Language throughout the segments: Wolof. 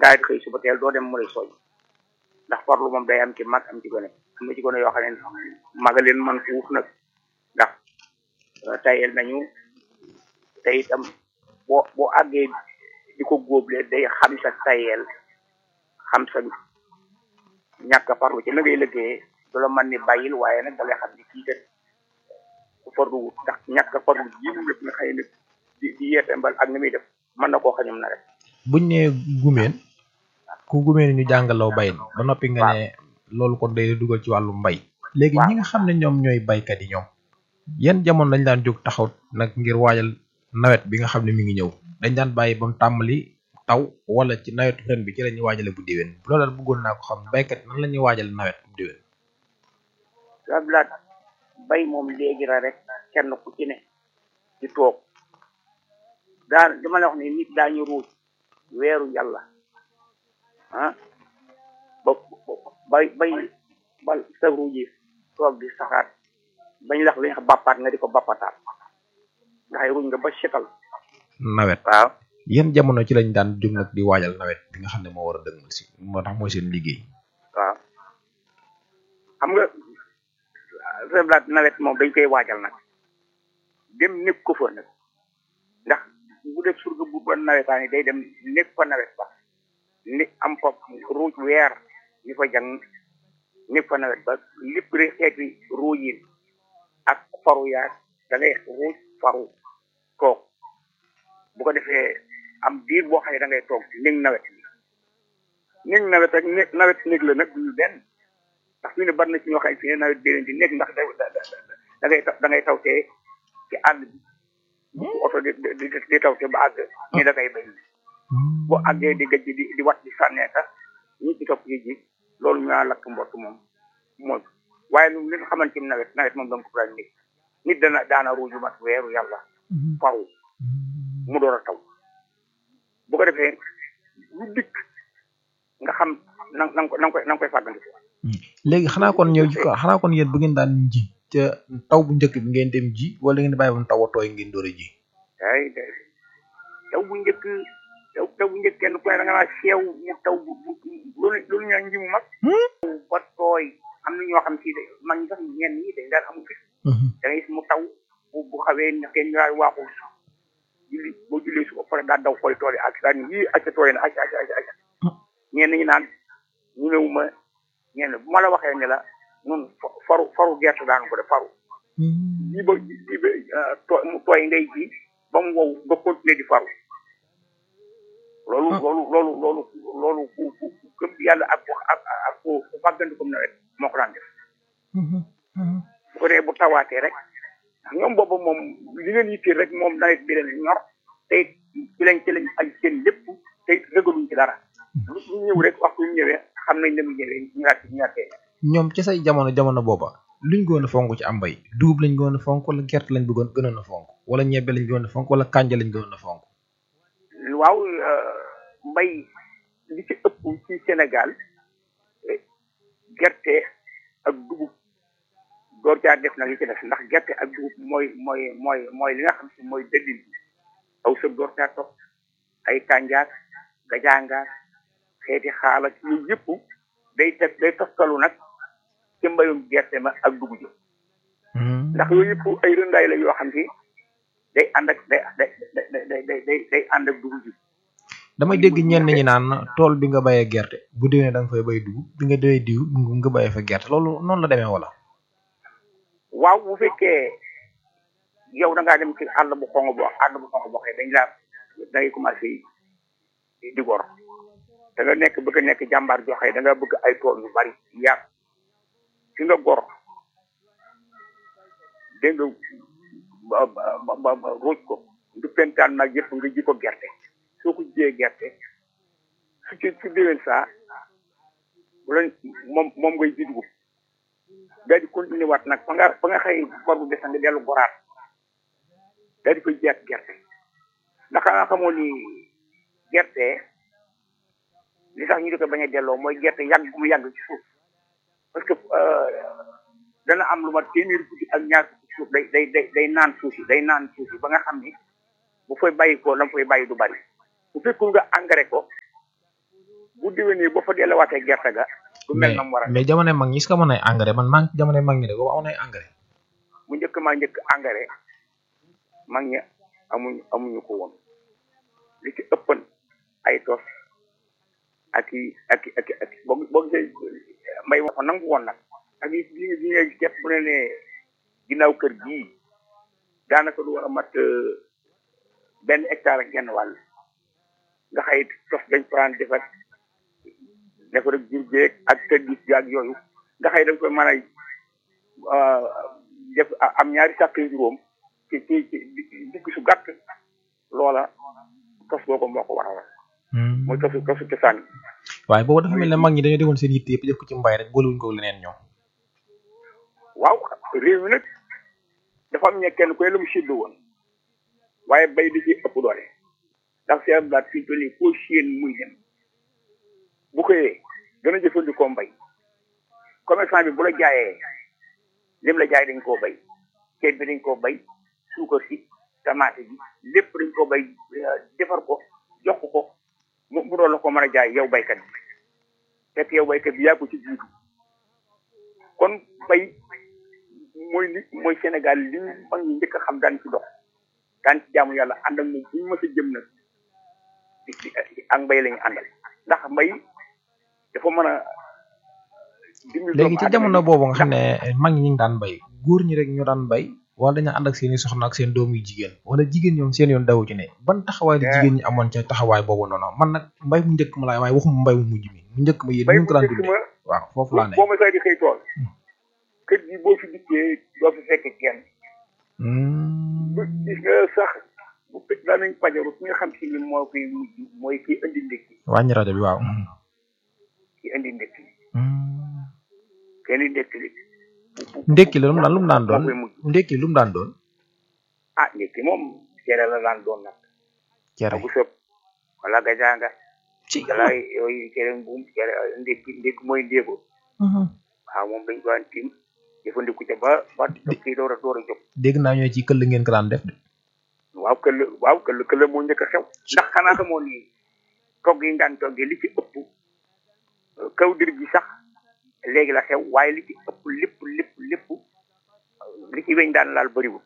ngaa di xëy suba teel doo dem mu lay soñ ndax farlu moom day am ci mag am ci gone am na ci gone yoo xam ne maga leen man fuuf nag ndax tayel nañu te itam boo boo àggee di ko góoble day xam sa tayel xam sa ñàkk a farlu ci la ngay liggéeyee du la mën ni bàyyil waaye nag da ngay xam ni kii kat ku farlu wut ndax ñàkk a farlu ji mu lépp nga xëy na di di yeete mbal ak ni muy def mën na koo xañum na rek buñ ne gumeen ku gumeen ñu jàngalaw bay ba noppi nga ne loolu kon day dugal ci wàllu mbay léegi ñi nga xam ne ñoom ñooy baykat yi ñoom yan jamono lañ daan jóg taxaw nag ngir waajal nawet bi nga xam ne mi ngi ñëw dañ daan bàyyi ba mu tàmbali taw wala ci nawetu ren bi ci la ñuy waajale bu déwén loolu daal bëggoon naa ko xam baykat nan la ñuy waajal nawet bu déwén sablaat bay moom léegi la rek kenn ku ci ne di toog daan dama la wax ni nit daañu ruuj weeru yàlla ah ba bay bay bal sa ruuji toog di saxaat bañ lax li nga bàppaat nga di ko bàppataat ndax ruuj nga ba setal nawet waaw yan jamono ci lañ daan jóg nag di waajal nawet bi nga xam ne moo war a dëgmal si moo tax mooy seen liggéey waaw xam nga sablaat nawet moom dañ koy waajal nag dem nekk ko fa nag ndax bu def surga bu ba nawetaan yi day dem nekk fa nawet ba ni am fa ruuj weer ni fa jàng nekk fa nawet ba lépp rek xeeti ruuj ak faru yaag da ngay ruuj faru toog bu ko defee am biir boo xam ne da ngay toog néeg nawet bi néeg nawet ak néeg nawet néeg la nag duñu benn ndax fi ne bari na ci ñoo xam ne fi ne nawet bi leen di nekk ndax da da ngay da ngay tawtee ci àll bi bu oto di di di tawte ba àgg ni da ngay bay bu àggee di gëj di di wat di sànnee sax ñi ci topp ji loolu ñu naan lakk mbott moom mooy waaye lu li nga xamante ni nawet nawet moom dama ko daan nit nit dana daana ruuju mat weeru yàlla faru mu door a taw bu ko defee lu dikk nga xam na na nga ko na nga koy na nga koy fàggandiku léegi xanaa kon ñëw xanaa kon yéen bu ngeen daan ji ca taw bu njëkk bi ngeen dem ji wala ngeen bàyyi ba mu taw a tooy ngeen door a ji ay de taw bu njëkk taw taw bu njëkk kenn ku ne da nga naa seew mu taw bu bu loolu loolu ñu nji mu mag ba tooy am na ñoo xam si de mag ñi sax ñenn ñi dañ daan amu fit da ngay gis mu taw bu bu xawee nekkee ñu daal waaxul julli boo jullee su ko pare daal daw koy tool yi ak daal ni yii acca tooy na acca acca acca acca ñenn ñi naan ñu newu ma ñenn bu ma la waxee ne la nun faru faru gerte daan ko def faru ji ba ji ba tooy mu tooy ngay ji ba mu wow nga continuer di faru loolu loolu loolu loolu loolu ku ku gëm yàlla ak ak ak ku ku fàggandi comme nawet moo ko daan def bu ko dee bu tawaatee rek ñoom boobu moom li leen yitteel rek moom nawet bi leen ñor te ci lañ ci lañ aj seen lépp te rëgaluñ ci dara lu ñëw rek waxtu ñu ñëwee xam nañ ne mu ñëwee ñu ñaat ñu ñaatee ñoom ci say jamono jamono booba luñ gën a fonk ci am mbay dugub lañ gën a fonk wala gerte lañ bëggoon gënoon a fonk wala ñebbe lañ gënoon a fonk wala kànja lañ gënoon a fonk waaw mbay li ci ëpp ci Sénégal gerte ak dugub door caa def nag li ci def ndax gerte ak dugub mooy mooy mooy mooy li nga xam si mooy dëllin bi aw sëb door caa topp ay kànjaak gajaangaak xeeti xaalak yooyu yëpp day teg day toftalu nag ci mbayum gerte ma ak dugub ji ndax yooyu yëpp ay rëndaay la yoo xam si day ànd ak day day day day day day ànd ak dugub ji damay dégg ñenn ñi naan tool bi nga bayee gerte bu déwénee da nga fay bay dugub bi nga déwee diw nga bayee fa gerte loolu noonu la demee wala waaw bu fekkee yow da ngaa dem ci àll bu xonq boo àll bu xonq boo xëy dañ laa da ngay commencé di gor da nga nekk bëgg a nekk jàmbaar joo xëy da nga bëgg ay tool yu bari yaat fi nga gor dégg nga ba ba ba ruuj ko du pentaan nag yëpp nga ji ko gerte soo ko jiyee gerte su ci su déwén saa bu la moom moom ngay ji dugub daal di continuer waat nag fa nga fa nga xëy bor bu des nga dellu goraat daal di koy jiyaat gerte ndax nga xamoo ni gerte li tax ñu di ko bañ a delloo mooy gerte yàgg bu mu yàgg ci suuf parce que dana am lu ma téeméeri guddi ak ñaar fukki suuf day day day day naan suuf si day naan suuf si ba nga xam ni bu fay bàyyi ko la mu fay bàyyi du bari bu fekkul nga engrais ko bu déwénee ba fa delluwaatee gerte ga du mel mais na mu war a mais jamono mag ñi est-ce que amoon ay engrais man maa ngi jamono mag ñi de boobu amoon ay engrais mu njëkk maa njëkk engrais mag ña amuñu amuñu ko woon li ci ëppan ay tos ak i ak i ak i ak i boo boo gisee mbay ma ko nangu woon nag ak yi bi bi nga gis bu ne ne ginnaaw kër gii daanaka du war a mat euh, benn hectare ak genn wàll nga xëy tos dañ faraan defar defar ak jur geeg ak kër gis gi ak yooyu nga xëy dañ koy mën a euh, def am ñaari sàkk juróom ci ci ci digg su gàtt loola tos boobu moo ko waral mooy tosu tosu cosaan bi waaye boobu dafa mel ne mag ñi dañoo defoon seen yitte yëpp def ko ci mbay rek boolewuñ ko leneen ñoom waaw réew mi nag dafa am ñe kenn koy la mu séddu woon waaye bay da ci ëpp doole ndax seen blaat fii toll nii foo séen muy dem bu xëyee dana jëfandikoo mbay commerçant bi bu la jaayee lim la jaay dañ koo bay ceeb bi dañ koo bay suukar si tamaate bi lépp dañ koo bay euh, defar ko jox ko ko mu mu doon la ko mën a jaay yow baykat bi fekk yow baykat bi yaa ko ci jiitu kon bay mooy li mooy Sénégal li ñu mag ñi njëkk a xam daan ci dox daan ci jaamu yàlla ànd ak moom bu ñu mës a jëm nag di di ak mbay la ñu àndal ndax mbay dafa mën a dimbali léegi ci doomu jamono aadama boobu nga xam ne mag ñi ñu ngi daan bay góor ñi rek ñu daan bay wala dañu ànd ak seeni soxna ak seen doom yu jigéen wala jigéen ñoom seen yoon dawu ci ne ban taxawaay la Yeah. jigéen ñi amoon ca taxawaay boobu noonu man nag mbay mu njëkk ma laay waaye waxuma mbay mu mujj mi mu njëkk ma yéen mbay ñu ngi ko daan bu njëkk dundee ma waaw foofu laa ne boo ma saa di xëy tool kër gi boo fi dikkee doo fi fekk kenn Hmm. bu gis nga sax bu fekk daan nañ pajaru ki nga xam si ni moo koy mujj mooy kii indi ndékki wàññi rajo bi waaw ki indi ndékki Hmm. kenn ndékki li bu- bu- ndékki la lu mu daan lu mu daan doon moo koy mujj ndékki lu mu daan doon ah ndékki moom cere la daan doon nag cere bu sëb wala gajaanga ci wala yooyu cere mbuum cere ndékki ndékki mooy ndéego Mhm. waaw moom dañ ko daan tiim jëfandiku ca ba ba kii door a door a jóg dégg naa ñoo ci këll ngeen ko daan def de waaw këll waaw këll këll moo njëkk a xew ndax xanaa xamoon ni togg yi ñu daan toggee li ci ëpp euh, kaw dir gi sax léegi la xew waaye li ci ëpp lépp lépp lépp euh, li ci weñ daan laal bëriwul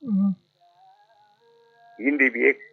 yindi bi yeeg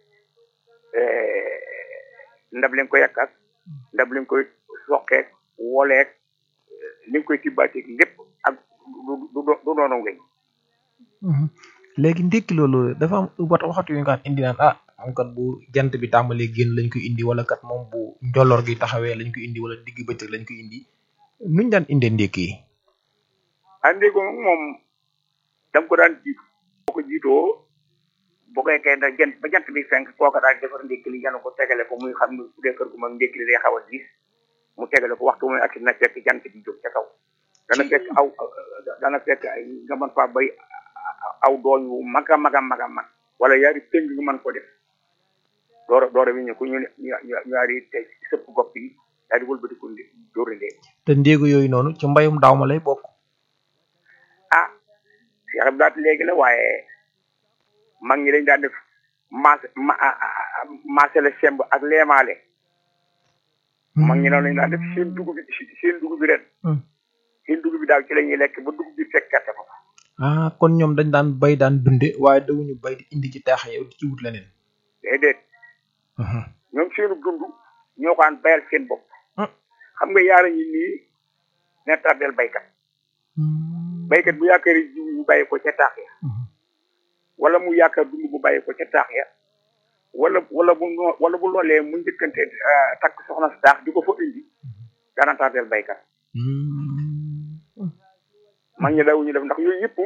ndab li nga koy yàq ak ndab li nga koy soqeek woleek li nga koy tibbaateeg lépp ak du du du du doonu weñ Mhm. léegi ndékki loolu dafa am wat waxatu yu nga xam indi naan ah am kat bu jant bi tàmbalee génn lañ koy indi wala kat moom bu njolloor gi taxawee lañ koy indi wala digg bëccëg lañ koy indi nuñ daan indee ndékki yi andi ko moom da nga ko daan jiitu boo ko jiitoo boo koy kay da jant ba jant bi fenk kooka daal defar ndékki li yanu ko tegale ko muy xam ne bu dee kër gu mag ndékki li day xaw a diis mu tegale ko waxtu muy ak na fekk jant bi jóg ca kaw dana fekk aw dana fekk ay nga mën faa bay aw dooñ wu mag a mag a mag a mag wala yaari tëng nga mën ko def doora doora wi ñu ko ñu ne ñu ñu yaari tey sëpp gopp yi daal di wëlbatiku ndi dóori ndéeg te ndéegu yooyu noonu ci mbayum daaw ma lay bokk ah Cheikh Abdoulaye léegi la waaye mag ñi dañ daan def maas ma maasale semb ak leemaale mag ñi noonu lañ daan def seen dugub bi seen dugub bi ren seen dugub bi daaw ci la ñuy lekk ba dugub bi fekk gerte ko ah kon ñoom dañ daan bay daan dunde waaye dawuñu bay di indi ci taax yow di ci wut leneen déedéet Mhm. ñoom seenu dund ñoo ko daan bayal seen bopp Hmm. xam nga yaara ñi nii ne tardel baykat Hmm. baykat bu yaakaari jiw bu bàyyi ko ca taax ya Mhm. wala mu yaakaar dund bu bàyyi ko ca taax ya wala wala bu noo- wala bu loolee mu njëkkante ah, takk soxna si taax di ko fa indi dana tardel baykat Hmm. mag ñi dawuñu def ndax yooyu yëpp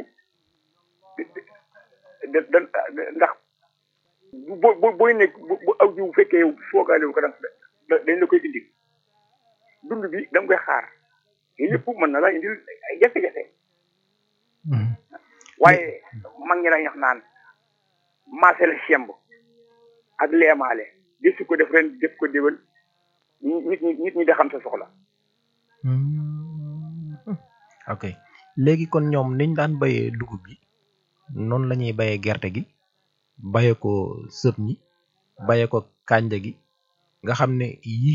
da da da- ndax bu bu booy nekk bu bu aw jiw bu fekkee yow foogaale wu ko da da- dañ la koy indi dund bi da nga koy xaar yooyu yëpp mën na la indil ay jafe-jafe Mhm. waaye mag ñi dañ wax naan maase la semb ak leemaale di su ko def ren def ko déwén nit ñi nit ñi da xam sa soxla Hmm. ok léegi kon ñoom niñ daan bayee dugub bi noonu la ñuy bayee gerte gi bayee ko sëb ñi bayee ko kànja gi nga xam ne yii